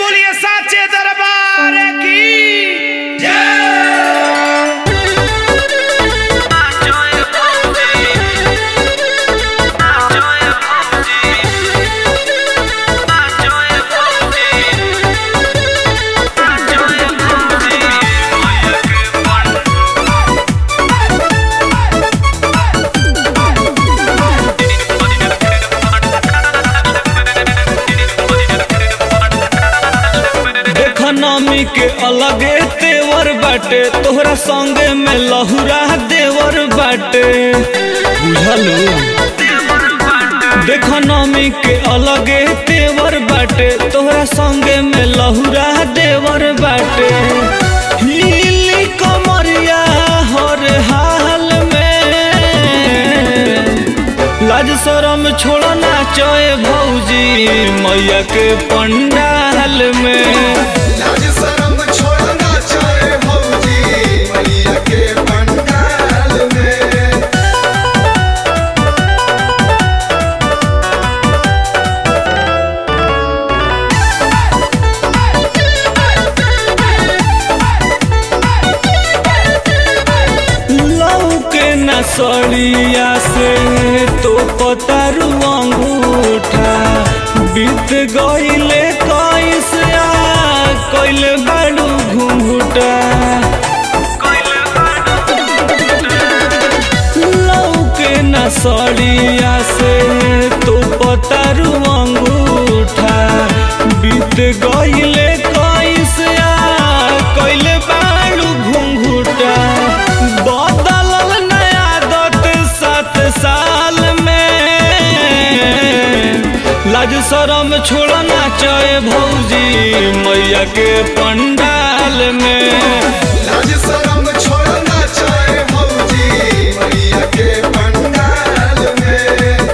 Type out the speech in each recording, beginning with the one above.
बोलिए साचे दरबार की देख नमी के अलगे तेवर बाटे तोहरा संगे में लहुरा देवर बाटे बुझलू देख नमी के अलगे तेवर बाटे तोहरा संगे में लहुरा देवर बाटे हिली कमरिया हर हाल में लाज शरम छोड़ना चोए भौजी मैया के पंडाल में लाज शरम छोड़ना चाहे भौजी मैया के पंडाल में लऊ के नसड़िया से तो पतारू अंगूठा बीत गईले कैसे कैले बाड़ू घूंघूटा लऊ के नसड़िया से तो पतारू अंगूठा बीत गईले कैसे कैले बाड़ू घूंघूटा बदलल नया आदत सात साल में लाज शरम छोड़ना चाहे भौजी मैया के पंडाल में लाज शरम छोड़ना चाहे भौजी मैया के पंडाल में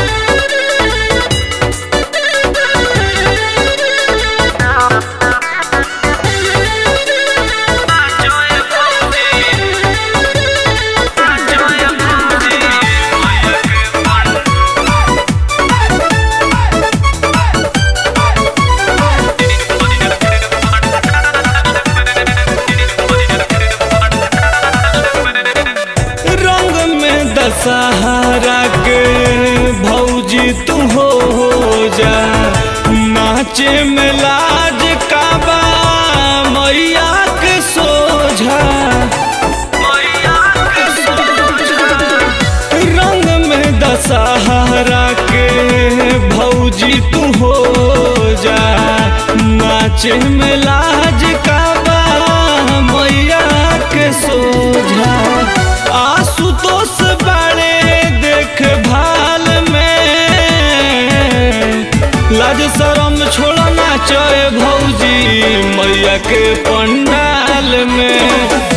रंग में दशहरा के भौजी तू हो जा नाचे में लाज काबा मैया के सोझा रंग में दशहरा के भौजी तू हो जा नाचे में लाज काबा मैया के सोझा आशुतोष बड़े देख भाल में लाज शरम छोड़ना चाहे भौजी मैया के पंडाल में